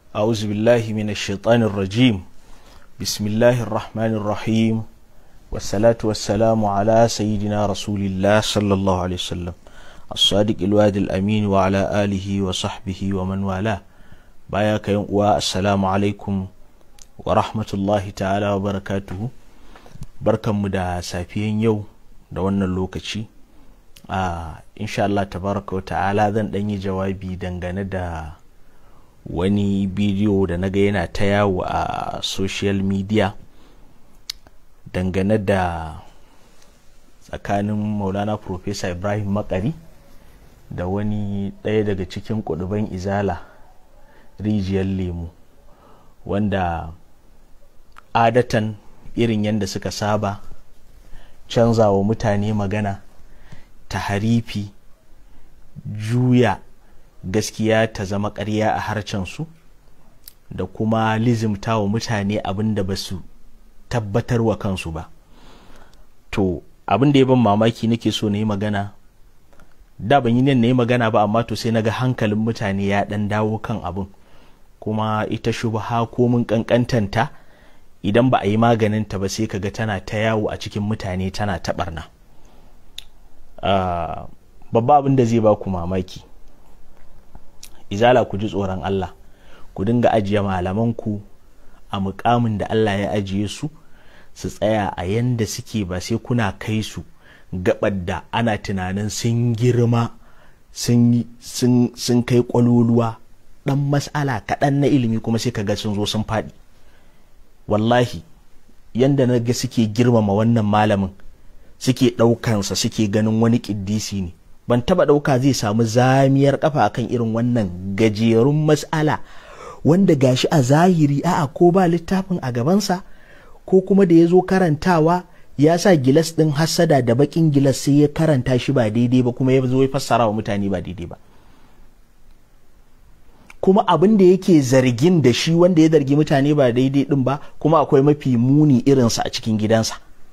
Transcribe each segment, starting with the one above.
أعوذ بالله من الشيطان الرجيم بسم الله الرحمن الرحيم والصلاة والسلام على سيدنا رسول الله صلى الله عليه وسلم الصادق الواد الأمين وعلى آله وصحبه ومن والاه باياك يوم السلام عليكم ورحمة الله تعالى وبركاته بركة مدى سافيين يوم da wannan lokaci a insha Allah tabaraka wa ta'ala zan ɗan yi jawabi dangane da wani bidiyo da naga yana ta yawo a social media dangane da tsakanin maulana professor ibrahim makari da wani ɗaya daga cikin kuduban izala rijiyar lemu wanda adatan irin yadda suka saba canza wa mutane magana ta harifi juya gaskiya ta zama ƙarya a harcensu da kuma lizimta wa mutane abin da ba su tabbatar wa kansu ba to abin da ya ban mamaki nake so na yi magana da ban yi nan na yi magana ba amma to sai na ga hankalin mutane ya ɗan dawo kan abin kuma ita shubha ko mun ƙanƙantanta idan ba a yi maganinta ba sai kaga tana ta yawo a cikin mutane tana ta barna babba abin da zai ba ku mamaki izala ku ji tsoron Allah ku dinga ajiye malamanku a mukamin da Allah ya ajiye su su tsaya a yanda suke ba sai kuna kai su gabar da ana tunanin sun girma sun kai kwaloluwa dan mas'ala kaɗan na ilimi kuma sai kaga sun zo sun faɗi wallahi yanda na ga suke girmama wannan malamin suke ɗaukansa suke ganin wani ƙiddisi ne ban taba ɗauka zai samu zamiyar kafa akan irin wannan gajerun mas'ala wanda gashi a zahiri a'a ko ba littafin a gabansa ko kuma da ya zo karantawa ya sa gilas ɗin hassada da baƙin gilas sai ya karanta shi ba daidai ba kuma ya zo ya fassara wa mutane ba daidai ba kuma abin da yake zargin da shi wanda ya zargi mutane ba daidai din ba kuma akwai mafi muni irinsa a cikin gidansa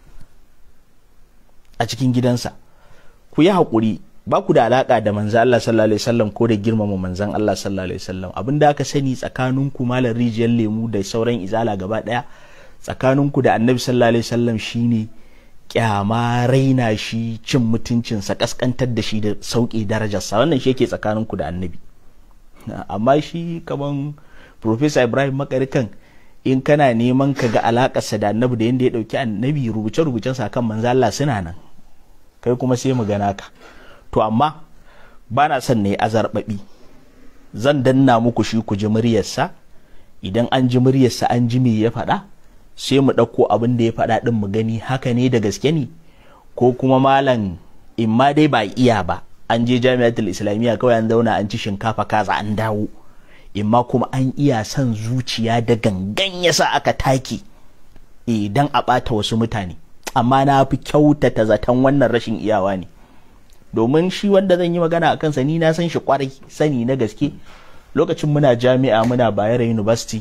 a cikin gidansa ku yi haƙuri ba ku da alaƙa da manzan Allah sallallahu alaihi wasallam ko da girmama manzan Allah sallallahu alaihi wasallam abin da aka sani tsakanin ku malar rijiyar lemu da sauran izala gaba ɗaya tsakanin ku da annabi sallallahu alaihi wasallam shine kyama raina shi cin mutuncinsa kaskantar da shi da sauƙi darajarsa wannan shi yake tsakanin ku da annabi amma shi kaman Profesa Ibrahim Makarikan in kana neman ka ga alakarsa da annabi da yadda ya dauki annabi rubuce-rubucen sa kan manzo Allah suna nan kai kuma sai mu gana ka to amma ba na son ne azarbabi zan danna muku shi ku ji muryarsa idan an ji muryarsa an ji me ya faɗa sai mu ɗauko abin da ya faɗa ɗin mu gani haka ne da gaske ne ko kuma malam in ma dai ba iya ba an je jami'atul islamiyya kawai an zauna an ci shinkafa kaza an dawo imma kuma an iya son zuciya da gangan yasa aka take idan a ɓata wasu mutane amma na fi kyautata zaton wannan rashin iyawa ne domin shi wanda zan yi magana a kansa ni na san shi kwarai sani na gaske lokacin muna jami'a muna bayero university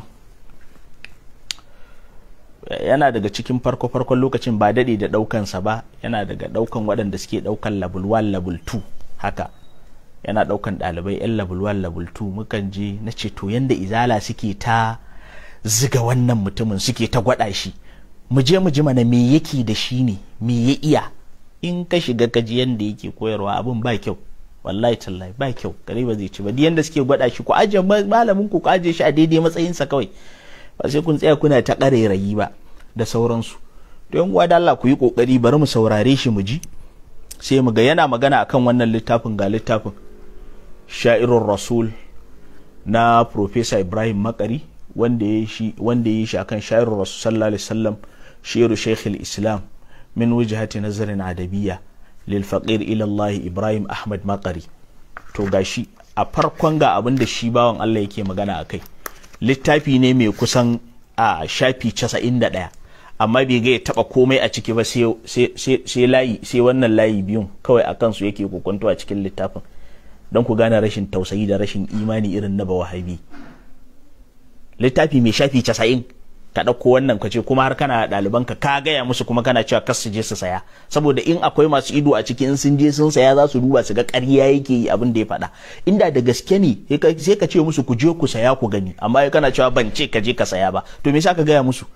yana daga cikin farko-farkon lokacin ba daɗe da ɗaukansa ba yana daga ɗaukan waɗanda suke ɗaukan level 1 level 2 haka yana daukan dalibai yan level 1 level 2 mukan je na ce to yanda izala suke ta ziga wannan mutumin suke ta gwada shi mu je mu ji mana me yake da shi ne me ya iya in ka shiga ka ji yanda yake koyarwa abin ba kyau wallahi tallahi ba kyau kare ba zai ci ba yanda suke gwada shi ku aje malamin ku ku aje shi a daidai matsayinsa kawai ba sai kun tsaya kuna ta ƙarairayi ba da sauransu to yan uwa da Allah ku yi kokari bari mu saurare shi mu ji sai mu ga yana magana akan wannan littafin ga littafin sha'irun rasul na Profesa Ibrahim Makari wanda ya shi wanda ya shi akan sha'irun rasul sallallahu alaihi wasallam shiru Sheikh islam min wujhati nazarin adabiyya lil faqir ila Allah Ibrahim Ahmad Makari to gashi a farkon ga abin da shi bawan Allah yake magana akai littafi ne mai kusan a shafi 91 amma bai ga ya taba komai a ciki ba sai layi sai wannan layi biyun kawai a kansu yake kokonto a cikin littafin don ku gane rashin tausayi da rashin imani irin na bawahabi littafi mai shafi casa'in ka ɗauko wannan ka ce kuma har kana ɗaliban ka ka gaya musu kuma kana cewa kas su je su saya saboda in akwai masu ido a ciki in sun je sun saya za su duba su ga ƙarya yake yi abin da ya faɗa inda da gaske ne sai ka ce musu ku je ku saya ku gani amma kana cewa ban ce ka je ka saya ba to me yasa ka gaya musu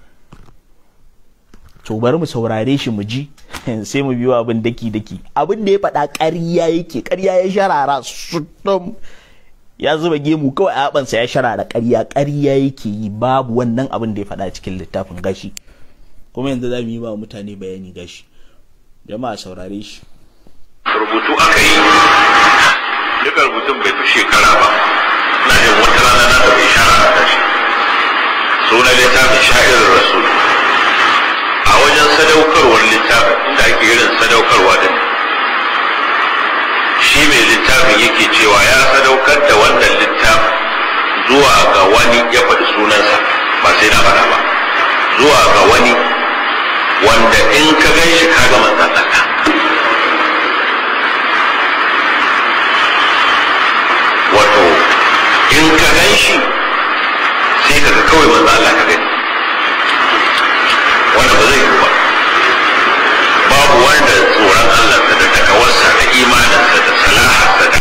to bari mu saurare shi mu ji sai mu biyo abin daki daki abin da ya faɗa ƙarya yake ƙarya ya sharara sutum ya zuba gemu kawai a haɓansa ya sharara ƙarya ƙarya yake yi babu wannan abin da ya faɗa cikin littafin gashi kuma yanzu za mu yi ba mutane bayani gashi jama'a saurare shi rubutu aka yi duka rubutun bai fi shekara ba na jin wata rana na da bai shara a tashi sunan littafin sha'irar rasul a wajen sadaukarwar littafin inda ake irin sadaukarwa din shi mai littafin yake cewa ya sadaukar da wannan littafin zuwa ga wani ya faɗi sunansa ba sai na faɗa ba zuwa ga wani wanda in ka gan shi ka ga manzan Allah wato in ka gan shi sai ka ga kawai manzan Allah ka gani wanda ba zai yi ba babu wanda tsoron Allah da takawarsa da imaninsa da salaharsa da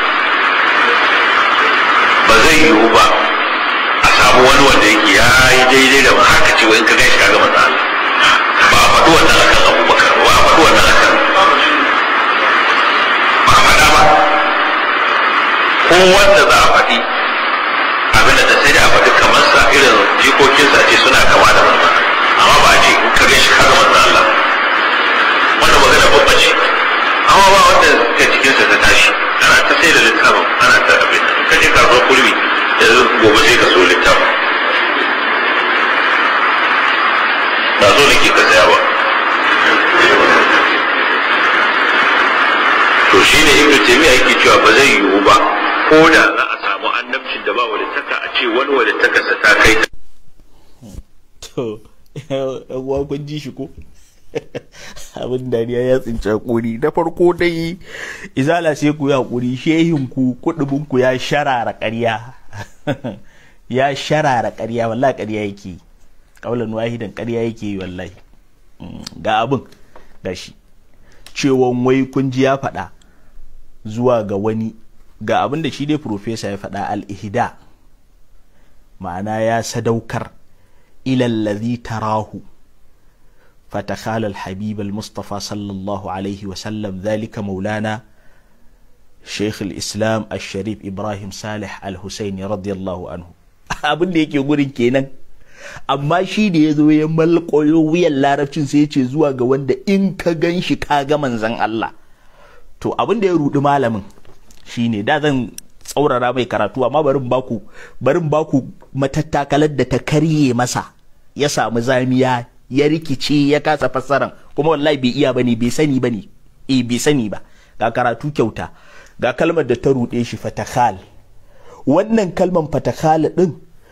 ba zai yiwu ba a samu wani wanda yake ya yi daidai da haka ce in ka gan shi kaga manzo Allah ba a faɗi wannan akan Abubakar ba a faɗi wannan akan ba a faɗa ba ko wanda za a faɗi abin da sai da a faɗi kamar sa irin jikokinsa ce suna kama da manzo amma ba a ce in ka gan shi kaga manzo Allah wannan magana babba ce amma ba wanda ka cikinsa ta tashi ana ta sai da littafin ana ta abin ka je kasuwar kurmi da gobe sai ka so littafin ba so nake ka saya ba to shi ne ibnu taymiya yake cewa ba zai yiwu ba ko da za a samu annabcin da ba walittaka a ce wani walittakarsa ta kai ta to yan kun ji shi ko abin dariya ya tsinci hakuri na farko dai izala sai ku yi hakuri shehin ku kudubin ku ya sharara ƙarya ya sharara ƙarya wallahi ƙarya yake kaulan wahidan ƙarya yake yi wallahi ga abin gashi cewon wai kun ji ya faɗa zuwa ga wani ga abin da shi dai profesa ya faɗa al-ihda ma'ana ya sadaukar ilallazi tarahu فتخال الحبيب المصطفى صلى الله عليه وسلم ذلك مولانا شيخ الإسلام الشريف إبراهيم صالح الحسيني رضي الله عنه abin da yake gurin kenan amma shi da ya zo ya malkoyo wuyan larabcin sai ya ce zuwa ga wanda in ka gan shi ka ga manzan Allah to abin da ya rudi malamin shine da zan tsaurara mai karatu amma barin baku barin baku matattakalar da ta karye masa ya samu zamiya ya rikice ya kasa fassaran kuma wallahi bai iya bane bai sani bane eh bai sani ba ga karatu kyauta ga kalmar da ta ruɗe shi fatakhal wannan kalmar fatakhal din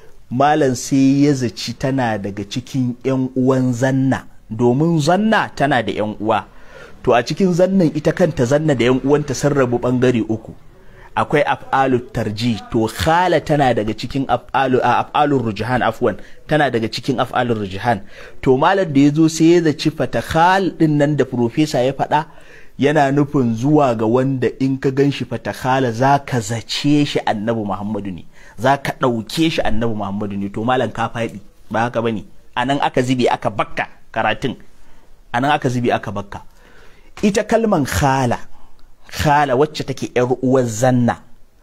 malam sai ya zaci tana daga cikin yan uwan zanna domin zanna tana da yan uwa to a cikin zannan ita kanta zanna da yan uwanta sun rabu bangare uku akwai af'alu tarji to khala tana daga cikin af'alu af'alur rujhan afwan tana daga cikin af'alur rujhan to malam da yazo sai ya zaci fatakhal din nan da professor ya faɗa yana nufin zuwa ga wanda in ka ganshi fatakhala zaka zace shi annabi Muhammadu ne zaka ɗauke shi annabi Muhammadu ne to malam ka faɗi ba haka bane anan aka zibe aka bakka karatun anan aka zibe aka bakka ita kalman khala khala wacce take yar uwar zanna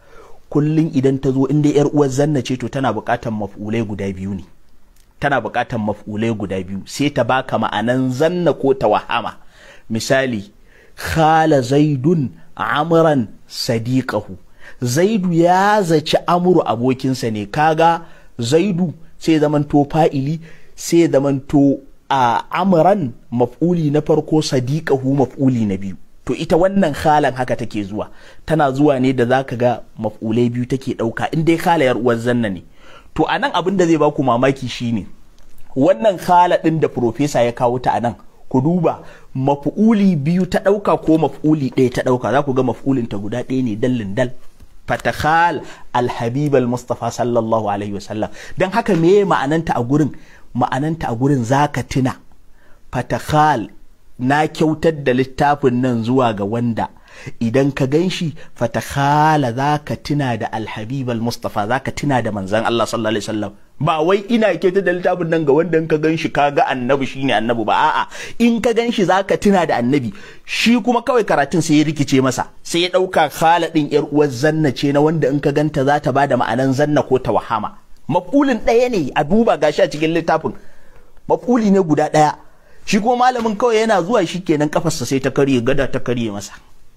kullum idan ta zo inda yar uwar zanna ce to tana buƙatar maf'ulai guda biyu ne tana buƙatar maf'ulai guda biyu sai ta baka ma'anan zanna ko tawahama misali khala zaidun amran sadiqahu zaidu ya zaci amuru abokinsa ne kaga zaidu sai zamanto fa'ili sai zamanto a amran maf'uli na farko sadiqahu maf'uli na biyu to ita wannan halan haka take zuwa tana zuwa ne da zaka ga maf'ulai biyu take ɗauka in dai halayar uwar zanna ne to anan abin da zai baku mamaki shine wannan hala ɗin da profesa ya kawo ta anan ku duba maf'uli biyu ta ɗauka ko maf'uli ɗaya ta ɗauka za ku ga maf'ulin ta guda ɗaya ne dallin dal fatakhal alhabib almustafa sallallahu alaihi wasallam dan haka me ma'ananta a gurin ma'ananta a gurin zaka tuna fatakhal na kyautar da littafin nan zuwa ga wanda idan ka gan shi fatakhala za ka tuna da alhabib al-mustafa za ka tuna da manzan Allah sallallahu alaihi wasallam ba wai ina kyautar da littafin nan ga wanda in ka gan shi ka ga annabi shine annabi ba a'a in ka gan shi za ka tuna da annabi shi kuma kawai karatun sai ya rikice masa sai ya dauka khala din yar uwar zanna ce na wanda in ka ganta za ta bada ma'anan zanna ko tawahama mafulin ɗaya ne a duba gashi a cikin littafin mafuli ne guda ɗaya shi kuma malamin kawai yana zuwa shi kenan kafarsa sai ta karye gada ta karye masa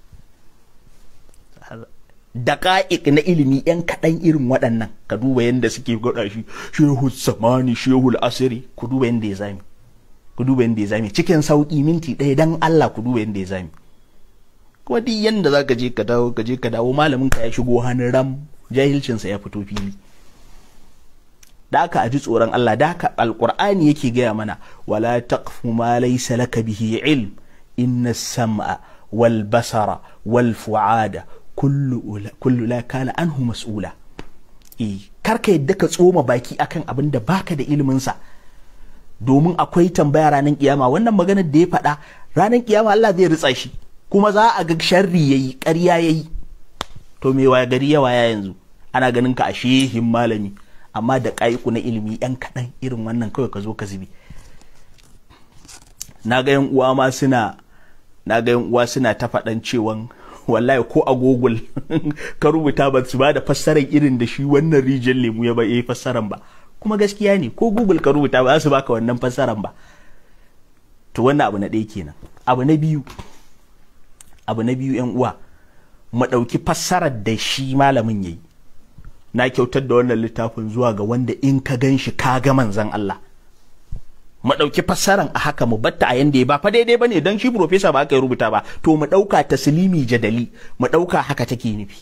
daƙa'iƙ na ilimi yan kaɗan irin waɗannan ka duba yadda suke gwada shi shehu samani shehu asiri ku duba yadda ya zami ku duba yadda ya zami cikin sauƙi minti ɗaya dan Allah ku duba yadda ya zami kuma duk yadda za ka je ka dawo ka je ka dawo malamin ka ya shigo hannun ram jahilcinsa ya fito fili da aka aji tsoron Allah da aka alƙur'ani yake gaya mana wala taqfu ma laysa laka bihi ilm inna sam'a wal basara wal fu'ada kullu la kana anhu mas'ula eh karka yadda ka tsoma baki akan abin da baka da ilimin sa domin akwai tambaya ranar kiyama wannan maganar da ya faɗa ranar kiyama Allah zai ritsa shi kuma za a ga sharri yayi ƙarya yayi to me waya gari ya waya yanzu ana ganin ka a shehin malami amma da ƙa'iku na ilimi yan kaɗan irin wannan kawai ka zo ka zubi na ga yan uwa ma suna na ga yan uwa suna ta faɗan cewan wallahi ko a google ka rubuta ba su ba da fassarar irin da shi wannan rijiyar lemu ya ba yi fassaran ba kuma gaskiya ne ko google ka rubuta ba za su baka wannan fassaran ba to wannan abu na ɗaya kenan abu na biyu abu na biyu yan uwa mu ɗauki fassarar da shi malamin yayi na kyautar da wannan littafin zuwa ga wanda in ka gan shi ka ga manzan Allah mu ɗauki fassaran a haka mu batta a yanda ya ba fa daidai bane dan shi profesa ba aka yi rubuta ba to mu ɗauka taslimi jadali mu ɗauka haka take nufi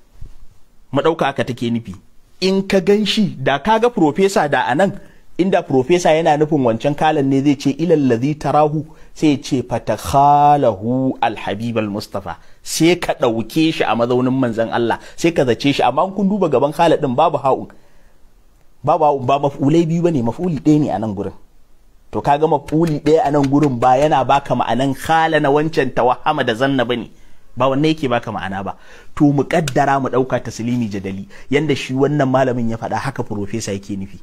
mu ɗauka haka take nufi in ka gan shi da ka ga profesa da anan inda profesa yana nufin wancan kalan ne zai ce ilal ladhi tarahu sai ce fatakhalahu alhabib almustafa sai ka ɗauke shi a mazaunin manzon Allah sai ka zace shi amma kun duba gaban khaladin babu ha'un babu ha'un ba maf'ulai biyu bane maf'uli ɗaya ne a nan gurin to kaga mafuli ɗaya a nan gurin ba yana baka ma'anan khala na wancan tawahama da zanna bane ba wannan yake baka ma'ana ba to mu kaddara mu ɗauka taslimi jadali yanda shi wannan malamin ya faɗa haka profesa yake nufi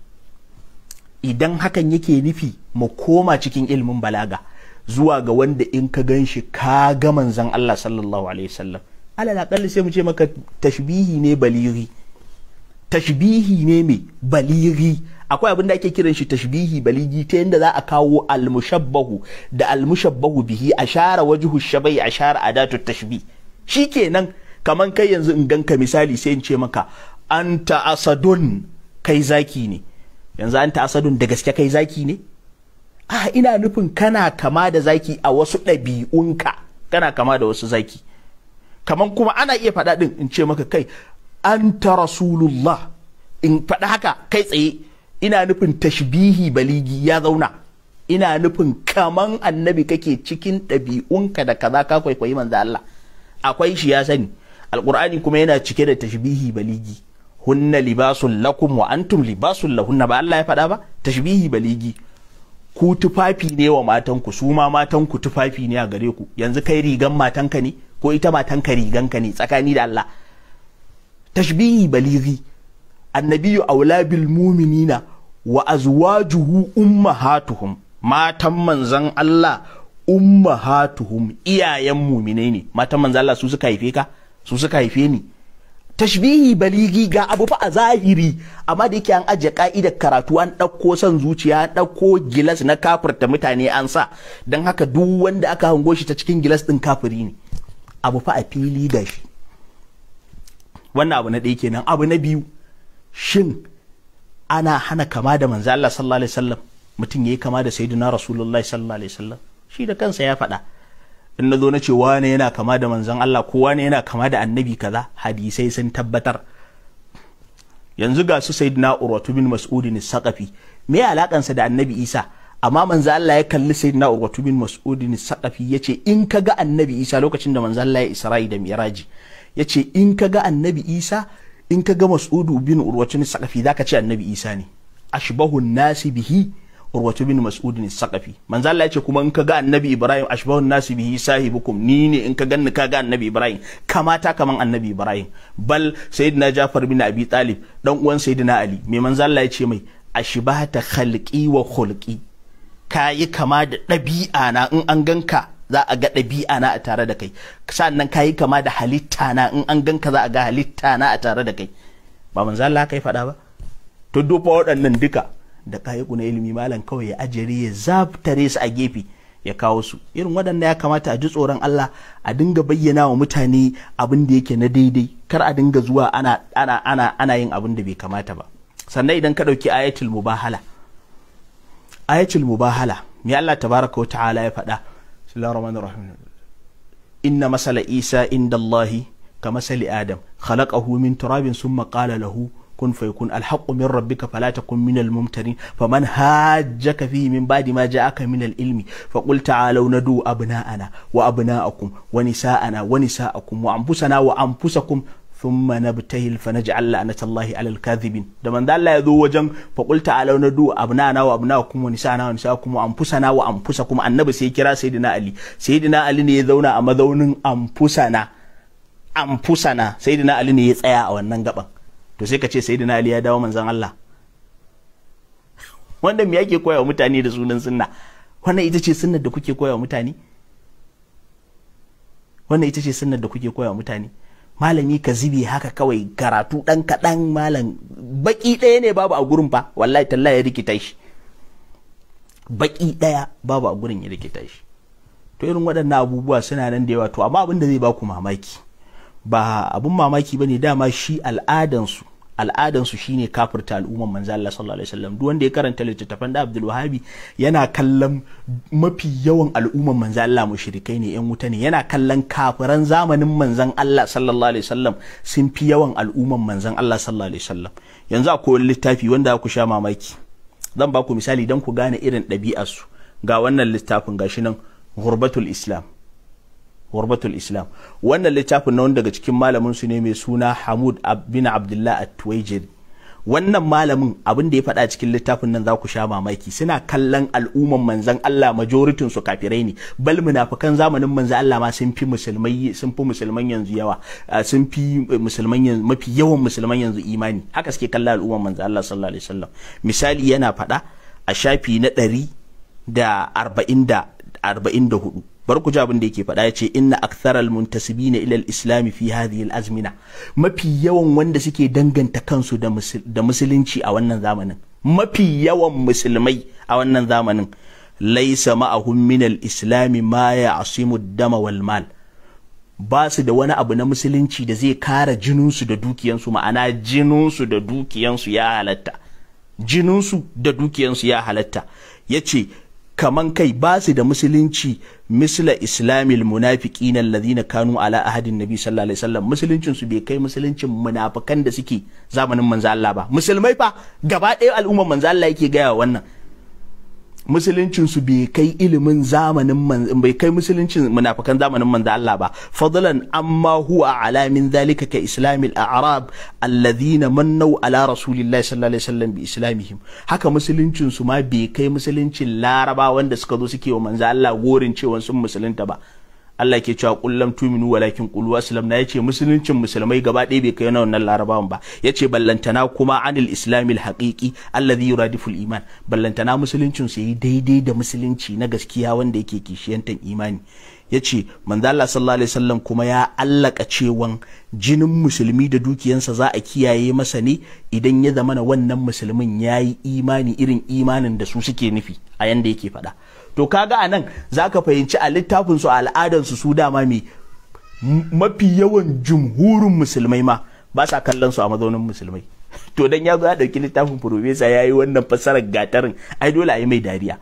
idan hakan yake nufi mu koma cikin ilimin balaga zuwa ga wanda in ka gan shi ka ga manzon Allah sallallahu alaihi wasallam alal aqalli sai mu ce maka tashbihi ne baliri tashbihi ne mai baliri akwai abin da ake kiran shi tashbihi baligi ta yadda za a kawo almushabbahu da almushabbahu bihi a share wajhu shabai a share adatu tashbih shikenan kaman kai yanzu in ganka misali sai in ce maka anta asadun kai zaki ne yanzu anta asadun da gaske kai zaki ne a ina nufin kana kama da zaki a wasu ɗabi'unka kana kama da wasu zaki kaman kuma ana iya faɗa ɗin in ce maka kai anta rasulullah in faɗa haka kai tsaye ina nufin tashbihi baligi ya zauna ina nufin kaman annabi kake cikin ɗabi'unka da kaza ka kwaikwayi manzo Allah akwai shi ya sani alqur'ani kuma yana cike da tashbihi baligi hunna libasun lakum wa antum libasun lahunna ba Allah ya faɗa ba tashbihi baligi ku tufafi ne wa matanku su ma matanku tufafi ne a gare ku yanzu kai rigan matanka ne ko ita matanka riganka ne tsakani da Allah tashbihi baligi annabiyu aula bil muminina wa azwajuhu ummahatuhum matan manzan Allah ummahatuhum iyayen muminai ne matan manzan Allah su suka haife ka su suka haife ni tashbihi baligi ga abu fa a zahiri amma da yake an ajiye ka'idar karatu an ɗauko son zuciya an ɗauko gilas na kafirta mutane an sa don haka duk wanda aka hango shi ta cikin gilas ɗin kafiri ne abu fa a fili da shi wannan abu na ɗaya kenan abu na biyu shin ana hana kama da manzo Allah sallallahu alaihi wasallam mutum yayi kama da sayyidina rasulullahi sallallahu alaihi wasallam shi da kansa ya faɗa in na zo na ce wane yana kama da manzon Allah ko wane yana kama da annabi kaza hadisai sun tabbatar yanzu ga su sayyidina urwatu bin mas'ud ne saqafi me alakansa da annabi Isa amma manzo Allah ya kalli sayyidina urwatu bin mas'ud ne saqafi yace in ka ga annabi Isa lokacin da manzo Allah ya Isra'i da Miraji yace in ka ga annabi isa in ka ga mas'udu bin urwatu bin saqafi zaka ce annabi isa ne ashbahu nasi bihi urwatu bin mas'ud ne saqafi manzo Allah yace kuma in ka ga annabi ibrahim ashbahu nasi bihi sahibukum ni ne in ka ganni ka ga annabi ibrahim kamata kaman annabi ibrahim bal sayyidina jafar bin abi talib dan uwan sayyidina ali me manzo Allah yace mai ashbahata khalqi wa khulqi kayi kama da ɗabi'a na in an ganka za a ga ɗabi'a na a tare da kai sannan kayi kama da halitta na in an ganka za a ga halitta na a tare da kai ba manzo Allah kai faɗa ba to dufa waɗannan duka da kayi na ilimi malam kawai ya ajere ya zabtare su a gefe ya kawo su irin waɗanda ya kamata a ji tsoron Allah a dinga bayyana wa mutane abin da yake na daidai kar a dinga zuwa ana ana ana ana yin abin da bai kamata ba sannan idan ka ɗauki ayatul mubahala ayatul mubahala me Allah tabaraka wa ta'ala ya faɗa bismillahir rahmanir rahim inna masala isa inda Allah ka masali adam khalaqahu min turabin summa qala lahu kun fayakun alhaqqu min rabbika fala takun min almumtarin faman hajjaka fihi min ba'di ma ja'aka min alilmi faqul ta'alu nadu abna'ana wa abna'akum wa nisa'ana wa nisa'akum wa anfusana wa anfusakum thumma nabtahil fa naj'al la'natallahi 'alal kadhibin da man Allah ya zo wajen fa qul ta'alu nadu abna'ana wa abna'akum wa nisa'ana wa nisa'akum wa anfusana wa anfusakum annabi sai kira sayyidina ali sayyidina ali ne ya zauna a mazaunin anfusana anfusana sayyidina ali ne ya tsaya a wannan gaban to sai ka ce sayyidina ali ya dawo manzon Allah wanda me yake koya wa mutane da sunan sunna wannan ita ce sunnar da kuke koya wa mutane wannan ita ce sunnar da kuke koya wa mutane malami ka zibe haka kawai karatu dan kaɗan malam baki ɗaya ne babu a gurin fa wallahi talla ya rikita shi baki ɗaya babu a gurin ya rikita shi to irin waɗannan abubuwa suna nan da yawa to amma abin da zai baku mamaki ba abun mamaki bane dama shi al'adansu al'adansu shine kafirta al'umman manzo Allah sallallahu alaihi wasallam duk wanda ya karanta littattafan da Abdul Wahabi yana kallon mafi yawan al'umman manzo Allah mushrikai ne yan wuta ne yana kallon kafiran zamanin manzon Allah sallallahu alaihi wasallam sun fi yawan al'umman manzon Allah sallallahu alaihi wasallam yanzu akwai littafi wanda ku sha mamaki zan ba ku misali dan ku gane irin ɗabi'arsu ga wannan littafin gashi nan Ghurbatul Islam Ghurbatul Islam wannan littafin na wanda daga cikin malamin su ne mai suna Hamud bin Abdullah At-Tuwaijiri wannan malamin abin da ya faɗa cikin littafin nan za ku sha mamaki suna kallon al'umman manzan Allah majoritin su kafirai ne bal munafikan zamanin manzan Allah ma sun fi musulmai sun fi musulman yanzu yawa sun fi musulman yanzu mafi yawan musulman yanzu imani haka suke kallon al'umman manzan Allah sallallahu alaihi wasallam misali yana faɗa a shafi na ɗari da arba'in da arba'in da hudu bar ku ji abin da yake faɗa ya ce inna aktharal muntasibina ila al-islam fi hadhihi al-azmina mafi yawan wanda suke danganta kansu da musulunci a wannan zamanin mafi yawan musulmai a wannan zamanin laysa ma'ahum min al-islam ma ya'simu ad-dama wal mal ba su da wani abu na musulunci da zai kara jininsu da dukiyansu ma'ana jininsu da dukiyansu ya halatta jininsu da dukiyansu ya halatta ya ce kaman kai ba su da musulunci misla islamil munafiqina alladhina kanu ala ahadin nabi sallallahu alaihi wasallam musuluncin su bai kai musuluncin munafikan da suke zamanin manzo Allah ba musulmai fa gaba ɗaya al'ummar manzo Allah yake gaya wannan musuluncin su bai kai ilimin zamanin bai kai musuluncin munafikan zamanin manzo Allah ba fadlan amma huwa ala min dhalika ka islamil a'rab alladhina mannu ala rasulillahi sallallahu alaihi wasallam bi islamihim haka musuluncin su ma bai kai musuluncin laraba wanda suka zo suke wa manzo Allah gorin cewa sun musulunta ba Allah ke cewa kullam tuminu walakin qulu aslam na yace musuluncin musulmai gaba ɗaya bai kai wannan larabawan ba yace ballantana kuma anil islamil haqiqi alladhi yuradifu iman ballantana musuluncin su yi daidai da musulunci na gaskiya wanda yake kishiyantan imani yace manzo Allah sallallahu alaihi wasallam kuma ya allaka cewan jinin musulmi da dukiyansa za a kiyaye masa ne idan ya zamana wannan musulmin yayi imani irin imanin da su suke nufi a yanda yake faɗa to kaga anan zaka fahimci a littafin su al'adan su su dama me mafi yawan jumhurin musulmai ma ba sa kallon su a mazaunin musulmai to dan ya zo ya dauki littafin profesa yayi wannan fassarar gatarin ai dole a yi mai dariya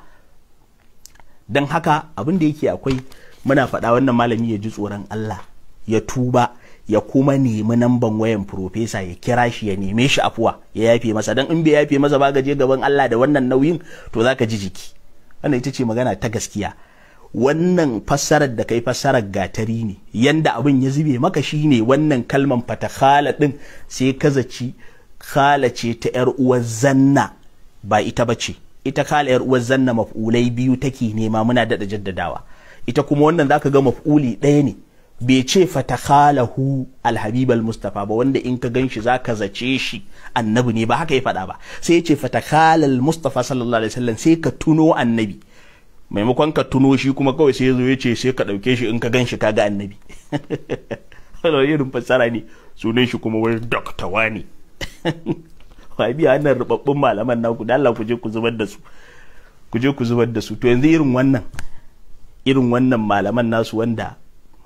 dan haka abin da yake akwai muna faɗa wannan malami ya ji tsoron Allah ya tuba ya kuma nemi namban wayan profesa ya kira shi ya neme shi afuwa ya yafe masa dan in bai yafe masa ba gaje gaban Allah da wannan nauyin to zaka ji jiki wannan ita ce magana ta gaskiya wannan fassarar da kai fassarar gatari ne yanda abin ya zube maka shine wannan kalman fatakhala din sai ka zaci khala ce ta yar uwar zanna ba ita bace ita khala yar uwar zanna maf'ulai biyu take nema muna da jaddadawa ita kuma wannan zaka ga maf'uli ɗaya ne bai ce fatakhalahu alhabib almustafa ba wanda in ka ganshi zaka zace shi annabi ne ba haka ya faɗa ba sai ya ce fatakhala almustafa sallallahu alaihi wasallam sai ka tuno annabi maimakon ka tuno shi kuma kawai sai ya zo ya ce sai ka ɗauke shi in ka ganshi ka ga annabi wani irin fassara ne sunan shi kuma wani dokta wani wa biya wannan rubabbun malaman naku da Allah ku je ku zubar da su ku je ku zubar da su to yanzu irin wannan irin wannan malaman nasu wanda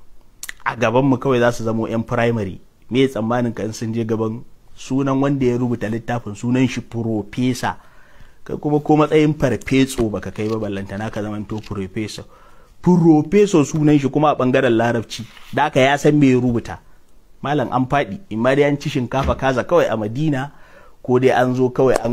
a gabanmu kawai za su zamo 'yan firamare me tsammanin ka in sun je gaban sunan wanda ya rubuta littafin sunan shi profesa kai kuma ko matsayin farfeso baka kai ba ballantana ka zaman to profesa profeso sunan shi kuma a bangaren larabci da aka ya san me ya rubuta malam an faɗi in ma dai an ci shinkafa kaza kawai a madina ko dai an zo kawai an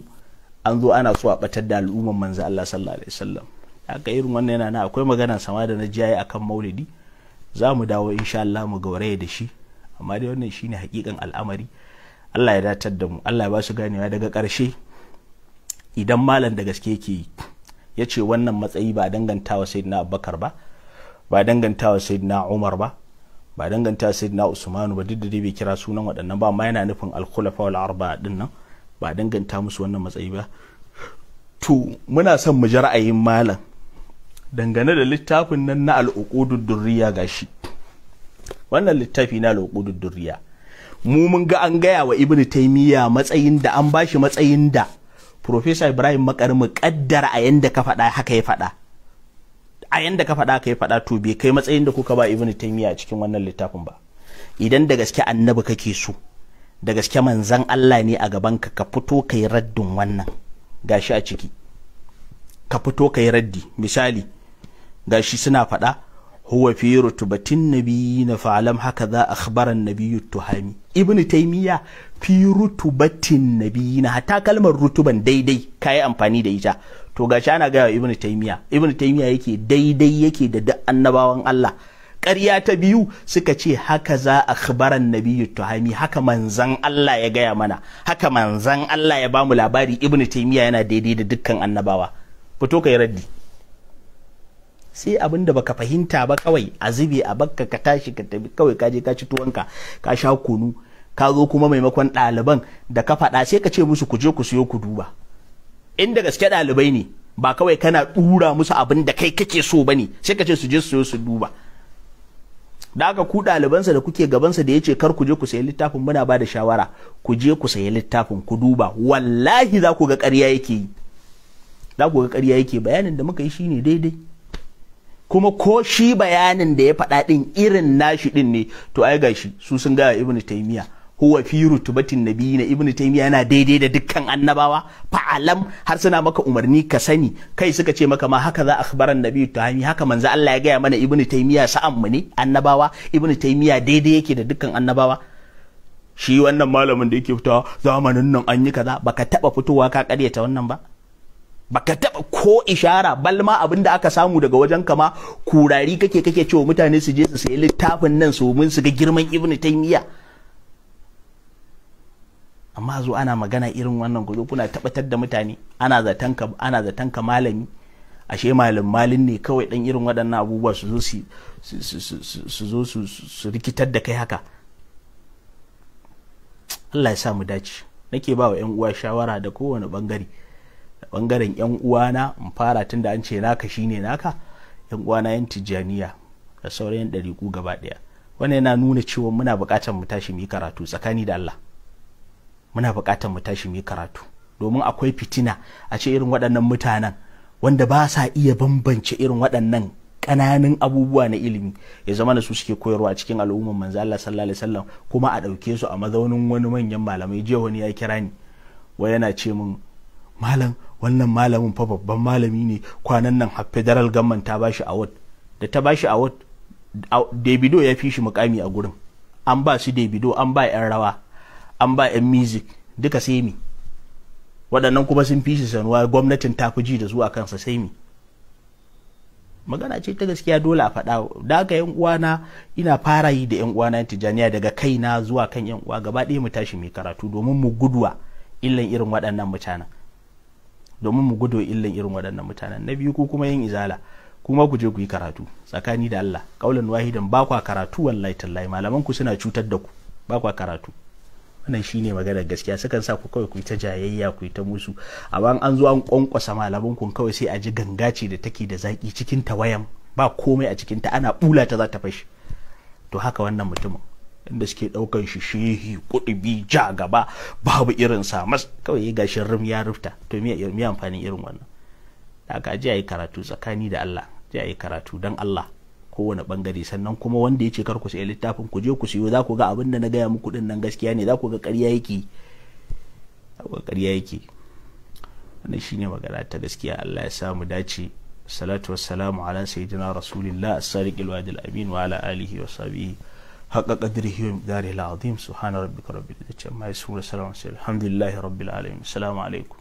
an zo ana so a batar da al'umman manzo Allah sallallahu alaihi wasallam haka irin wannan yana na akwai magana sama da na jiyaye akan maulidi za mu dawo insha Allah mu gauraya da shi amma dai wannan shine hakikan al'amari Allah ya datar da mu Allah ya ba su ganewa daga ƙarshe idan malam da gaske yake yi ya ce wannan matsayi ba dangantawa sayyidina Abubakar ba ba dangantawa sayyidina Umar ba ba dangantawa sayyidina Usmanu ba duk da dai bai kira sunan waɗannan ba amma yana nufin al-khulafa wal arba'a din nan ba danganta musu wannan matsayi ba to muna son mu ji ra'ayin malam dangane da littafin nan na al'uqudud durriya gashi wannan littafi na al'uqudud durriya mu mun ga an gaya wa ibnu taymiya matsayin da an bashi matsayin da professor ibrahim makar mu kaddara a yanda ka faɗa haka ya faɗa a yanda ka faɗa haka ya faɗa to bai kai matsayin da kuka ba ibnu taymiya a cikin wannan littafin ba idan da gaske annabi kake so da gaske manzan Allah ne a gaban ka ka fito kai raddin wannan gashi a ciki ka fito kai raddi misali gashi suna faɗa huwa fi rutubatin nabiyina fa'alam haka za akhbaran nabiyyu tuhami ibn taymiya fi rutubatin nabiyina hatta kalmar rutuban daidai kai amfani da ita to gashi ana gaya ibn taymiya ibn taymiya yake daidai yake da duk annabawan Allah ƙarya ta biyu suka ce haka za a khibaran nabiyyu tuhami haka manzan Allah ya gaya mana haka manzan Allah ya bamu labari ibnu taymiya yana daidai da dukkan annabawa fito kai raddi sai abin da baka fahimta ba kawai a zube a bakka ka tashi ka tafi kawai ka je ka ci tuwanka ka sha kunu ka zo kuma maimakon ɗaliban da ka faɗa sai ka ce musu ku je ku siyo ku duba inda gaske ɗalibai ne ba kawai kana ɗura musu abin da kai kake so ba ne sai ka ce su je su siyo su duba da aka ku ɗalibansa da kuke gabansa da ya ce kar ku je ku sayi littafin muna ba da shawara ku je ku sayi littafin ku duba wallahi za ku ga ƙarya yake yi za ku ga ƙarya yake bayanin da muka yi shine daidai kuma ko shi bayanin da ya faɗa ɗin irin nashi ɗin ne to ai gashi su sun gaya ibn taymiya huwa fi rutubatin nabiyina ibn taymiya yana daidai da dukkan annabawa fa'alam har suna maka umarni ka sani kai suka ce maka ma haka za akhbaran nabiyyu tahimi haka manzo Allah ya gaya mana ibn taymiya sa'an mu ne annabawa ibn taymiya daidai yake da dukkan annabawa shi wannan malamin da yake fitawa zamanin nan an yi kaza baka taba fitowa ka karyata wannan ba baka taba ko ishara balma abin da aka samu daga wajen kama kurari kake kake cewa mutane su je su sayi littafin nan su mun su ga girman ibnu taymiya amma zo ana magana irin wannan ku zo kuna tabbatar da mutane ana zaton ka ana zaton ka malami ashe malam malin ne kawai dan irin waɗannan abubuwa su zo su su zo su rikitar da kai haka Allah ya sa mu dace nake ba wa 'yan uwa shawara da kowane bangare bangaren yan uwana in fara tunda an ce naka shine naka yan uwana yan tijjaniya da sauran yan ɗariƙu gaba ɗaya wannan yana nuna cewa muna buƙatar mu tashi mu yi karatu tsakani da Allah muna buƙatar mu tashi mu yi karatu domin akwai fitina a ce irin waɗannan mutanen wanda ba sa iya bambance irin waɗannan ƙananan abubuwa na ilimi ya zama da su suke koyarwa a cikin al'umman manzo Allah sallallahu alaihi wasallam kuma a ɗauke su a mazaunin wani manyan malamai jiya wani ya kira ni wai yana ce min malam wannan malamin fa babban malami ne kwanan nan har federal government ta bashi award da ta bashi award Davido ya fi shi mukami a gurin an ba su Davido an ba yan rawa an ba yan music duka sai mi waɗannan kuma sun fi shi sanuwa gwamnatin ta fi ji da zuwa kansa sai mi magana ce ta gaskiya dole a faɗa da haka yan uwana ina fara yi da yan uwana tijaniya daga kaina zuwa kan yan uwa gaba ɗaya mu tashi mai karatu domin mu guduwa illan irin waɗannan mutanen domin mu gudu illan irin waɗannan mutanen na biyu ko kuma yin izala kuma ku je ku yi karatu tsakani da Allah kaulan wahidan ba kwa karatu wallahi tallahi malaman ku suna cutar da ku ba kwa karatu wannan shine maganar gaskiya sukan sa ku kawai ku yi ta jayayya ku yi ta musu amma an zo an kwankwasa malaman ku kawai sai a ji gangace da take da zaki cikin tawayan ba komai a cikin ta ana bula ta za ta fashi to haka wannan mutumin inda suke daukan shi shehi kudubi ja gaba babu irin sa mas kawai ya gashin rum ya rufta to me me amfanin irin wannan da aka ji ayi karatu tsakani da Allah ji ayi karatu dan Allah kowane bangare sannan kuma wanda ya ce kar ku sayi littafin ku je ku siyo za ku ga abin da na gaya muku din nan gaskiya ne za ku ga ƙarya yake za ku ga ƙarya yake wannan shine magana ta gaskiya Allah ya sa mu dace salatu wassalamu ala sayyidina rasulillah as-sadiq al-wadi al-amin wa ala alihi wa sahbihi haqqa qadrihi wa miqdarihi al-azim subhana rabbika rabbil izzati amma yasifun wa salamun alhamdulillahi rabbil alamin assalamu alaikum